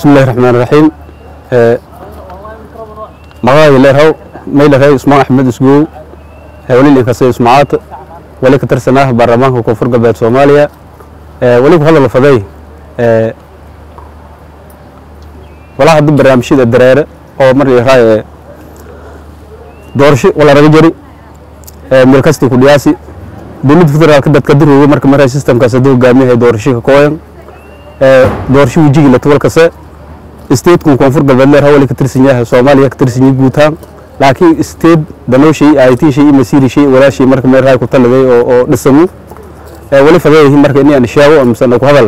bismillahi raxmaan raxiim magacayga leerhow maylarey usmaan axmed isgow weli inkasta ismacaad weli ka tirsanaa baarlamaanka koonfur galbeed soomaaliya weli ku hadal faday walaa hadda barnaamijyada dareere oo mar yaraa doorasho wala raga jari meel kasti ku dhiyaasi dowladda federaalka dadka dirooga marka maraa systemkaas haduu hogaamiyahay doorasho ka kooyan doorasho wejigi la tobol kase stateku koonfur galbeed leer wali ka tirsan yahay soomaaliya ka tirsan yahay guutaan laakiin state danooshay it shay masiiri shay walaashay marka meel raay ku taladay oo oo dhisamu wali fadeeyahay marka inay aan sheego amsan ku hadala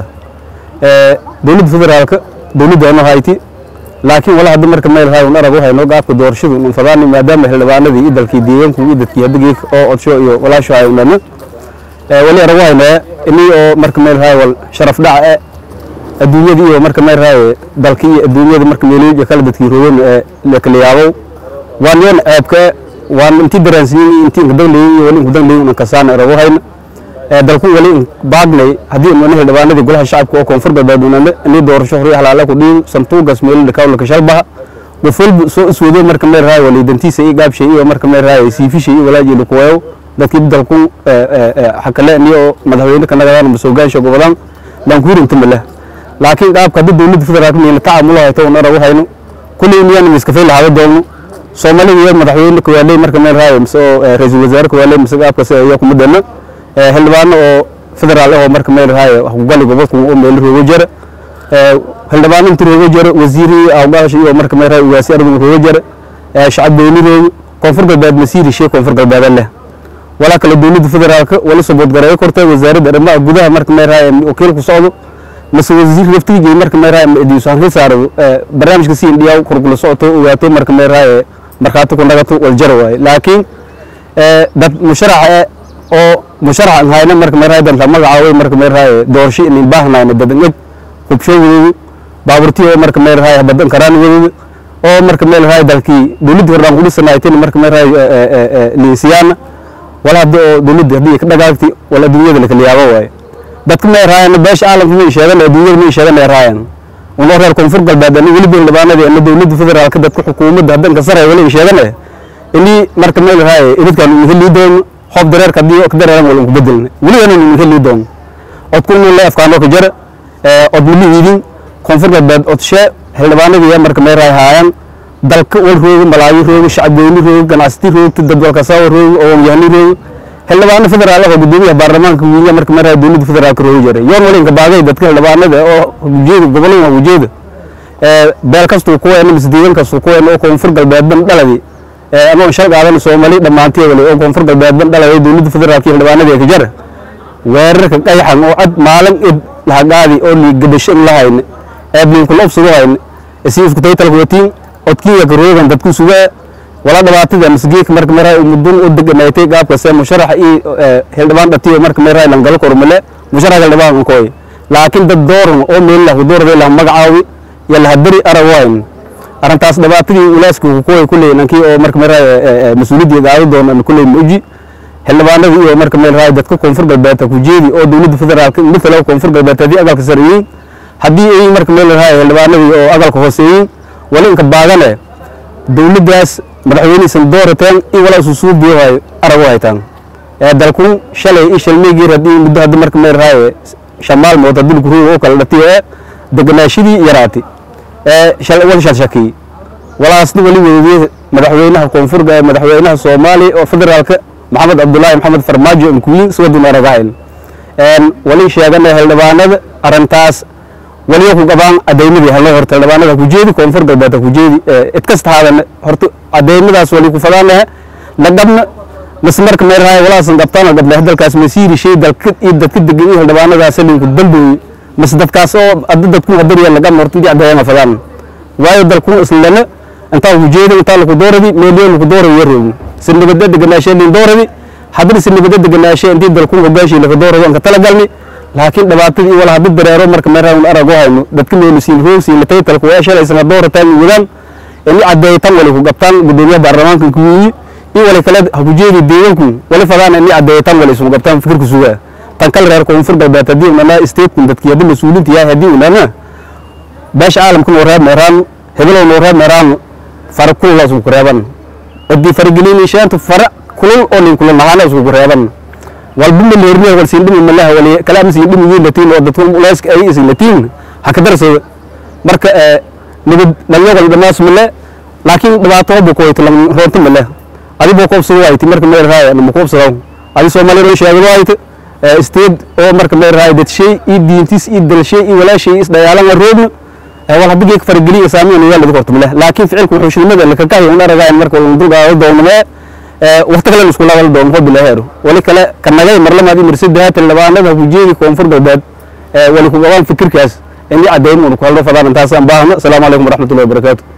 dowladda federaalka dowladda ano hayti laakiin wala hadda marka meel raay un arag waxay noo gaabka doorashadu un fadaani maadaama xildhibaanadii iyo dalkii deegaanku iyo dadkii hadda oo odsho iyo walaasho ay unana wali arag waxayna inii oo marka meel raay wal sharaf dhaca adduunyada iyo marka meel raay dalka iyo adduunyada marka meelooyinka kala dadkii rogan ee la kala yaabo waan yoon ceebka waan intii daraansiyin intii inka daglayin iyo wali inka daglayin unan kasaan arag waxayna dalku wali baagnay haddii unana xildhibaanadii golaha shacabka oo koonfur galbeed unana inii doorasho hore halaala ku dhiin santuugas meelada kawlaka shalbaha qof walba soo iswado marka meel raay wali dantiisa iyo gaabshay iyo marka meel raay siifishay iyo walaaji lakuwayo dadkii dalku xakale inii oo madaxweyne ka nagadaan masoogaasha gobolaan laankuurinta maleh laakiin qaabka hadda dowladda federaalka miyayna tacaamul hayto un arag waxaynu kulley miyaan miskafay lahaada doonno soomaalida iyo madaxweyne kawaaley marka meel raaya mise oo ra-iisul wasaare kawaaley mise qaabkaas ayaa kuma dana xildhibaano oo federaal ah oo marka meel raaya wax kugali gobolku oo meel roogo jara xildhibaano inta roogo jara wasiirii awgaasha iyo marka meel raaya ugaasi argun roogo jara shacab beyni roogo koonfur galbeed masiiri shee koonfur galbeeda leh walaa kale dowladda federaalka wali sabood gareeyo kortay wasaaradda arrimaha gudaha marka meel raaya wakiil ku socdo mase wasiir laftigii marka meel raaya diiso hanka saaro barnaamijka si indhiyaa kurkula socoto ogaato marka meel raaya markhaati ku nagato waljara waaye laakiin dad musharaxa oo musharax an hayna marka meel raaya dan la magacaaway marka meel raaya doorasho inin baahnayna dadan eg hubshowdooda baaburtii oo marka meel raaya badan karaanigadooda oo marka meel raaya dalkii dowladda hordaan ku dhisanaytin marka meel raaya liinsiyaana wala hadda oo dowladda haddii ka dhagaagti wala adduunyada lakala yaabo waaye dadka may raayaan beesha caalamka may sheegan adduunyada may sheegan ay raayaan unoo reer koonfur galbeed ani weliba xildhibaanadii ama dowladda federaalka dadka xukuumadda haddanka sare wali sheegan inii marka meel raaya idinkaan uu heli doono hoob dareerka haddii ka dareeran wala ku bedelna weliba uu heli doono odku inuu la afkaano ka jara od mili idin koonfur galbeed odshe xildhibaanadii marka meel raaya haayaan dalka wal rooga malaayo rooga shacabweyne rooga ganacsati roogta dad walkasaawa rooga oo yahni rooga xildhibaano federaal ah oo gudoomiyaha baarlamaanka wiinya marka maraa dowladda federaalka rooga jiray yoon walinka baagay dadka xildhibaanada oo ujeeda gobolada ujeeda beel kastuu ku weena mise deegaan kastuu ku weena oo koonfur galbeedban dhaladi ama shal qaadan soomaali dhammaantii wali oo koonfur galbeedban dhaladi dowladda federaalka xildhibaanada ka jara weerarka qayaxan oo cad maalin id lahagaadi oo liigadasho in la hayne eebninkula obsugu hayne isiifku taytalka watiin odkiiya ka roogan dadku sugaa wala dhibaatada masgeeka marka maraa mudun u deganaatay qaabkaas musharax iyo xildhibaan dhatiyo marka maraa lan galo kormale musharax xildhibaan kooy laakiin dad dooran oo meel la doorada la magacaawi ya la hadari arawayn arintaas dhibaatadii ulaaska ku kooy kulay nankii oo marka maraa mas'uuliyadda gaado doona kulay muuji xildhibaanadii iyo marka meel raay dadka koonfur galbeed ku jeedi oo dowladda federaalka midna koonfur galbeed hadii agalka sareeyay hadii ay marka meel raay xildhibaanadii oo agalka hooseeyay wali inka baagane dowladdaas madaxweyneysan doorateen in walaa isu suu biyohay arag u haytaan dalku shalay in shalmeygii haddii muddo hadda marka meel raaye shamaal mood haddii lagu ruuga oo kala dhatiyo ee deganaashadii yaraati wal shalshakiyey walaasna wali weydiyey madaxweynaha koonfur madaxweynaha soomaaliya oo federaalka maxamed cabdulaahi maxamed farmaajo mkuwiin siwadun aragahayn wali sheegana xildhibaanada arintaas waliyo ku qabaan cadaymadii haloo horta xildhibaanada ku jeedi koonfur galbeed ku jeedi id kasta haadan horta cadaymadaas wali ku fadaanaha lagabna mas marka meel raaya walaasan qabtaan gabdhaha dalkaas masiiri shay dalka iyo dadka degan iyo xildhibaanadaas linku dambooyi mas dadkaas oo adda dadku hadariya lagabna horta intii cadayama fadaan waayo dalku islana intaa ku jeedi intaa laku dooradi meeliyo laku dooradi yaroogi sinibada deganaashe lin dooradi haddana sinibada deganaashe intii dalku hogaashi laku dooradi anka talagalni laakiin dhibaatadii wala hadda dareero marka meeraan arag hayno dadka meelu siin roog siin latay talku waa shalay isla doorataan wadaan in cadeeytan wali ku qabtaan gudoomiyaha baarlamaanka ku yihi in wali kale ha ku jeedi deegaanku wali fadaan in cadeeytan wali isku qabtaan fikirku sugaa tan kale reer koonfur galbeed haddii unana stateku dadkii hadda mas-uuliinta yahay haddii unana beesha caalamka noo reeb meeraan hebelow noo reeb meeraan fara kulula isku reeban cidii faragelin sheenta fara kulul oo nin kulul nahaana isku reeban walba ma leermee wal siin dhimi malaha wali kalaam siin dhimi yiin latiin oo dadku ulayska ay isin latiin ha ka darsada marka ee nabad dhalinyarada dhamaas male laakiin dhibaato buu ku hayto lam roonta male adi buu koobsado waayt marka meel raaya ma koobsado adi Soomaali roo sheegay waayt ee steed oo marka meel raaya dad shay ii diintis ii dalshay ii walaashay is dayaalan roobna wal hadii geek farageliya saameyn yaa lagu horto male laakiin ficilku wuxuu shilmada la ka kahay una ragaan marka uu dulqaado doonmee waqti kale isku laabal doon hobi la heero wali kale kanagay marlamaadi marsida haatan labaanada hujeedi koonfur galbeed wali ku qabaan fikirkaas in ay cadeyn uu ku haldo fadaan taas aan baahna assalamu alaykum warahmatullahi wabarakatuh